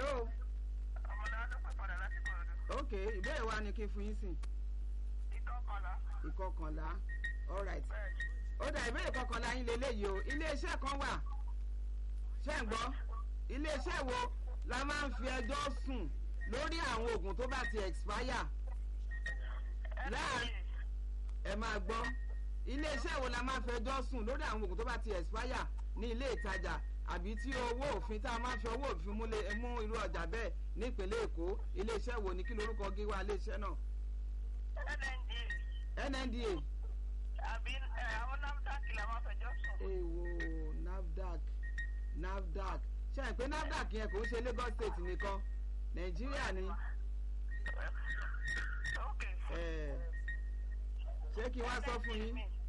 hello ọmọdé wa ló pè padà láti kòròdú. ok ìbéèrè wa ni kí n fún yín sìn ìkọkànlá. ìkọkànlá alright bẹ́ẹ̀ni. ó dà ìbéèrè kọkànlá yín lélẹ́yìí o iléeṣẹ́ kan wà ṣé ń gbọ́ iléeṣẹ́ wo la máa ń fi ẹjọ́ sùn lórí àwọn oògùn tó bá ti expire láàrin ẹ máa gbọ́ iléeṣẹ́ wo la máa ń fi ẹjọ́ sùn lórí àwọn oògùn tó bá ti expire ní ilé ìtajà àbí tí owó òfin tá a máa ń fi owó òfin mú lé- mú irú ọjà bẹ́ẹ̀ nípínlẹ̀ èkó iléeṣẹ́ wo ni kí lorúkọ gíwá iléeṣẹ́ náà nnda nnda àbí ẹ, àwọn nafdac la máa fẹjọ́ sùn. èèwò nafdac nafdac ṣe é pé nafdac yẹn kò ń ṣe lagos state nìkan nàìjíríà ni ok. eh, ṣé kí n wá sọ fún yín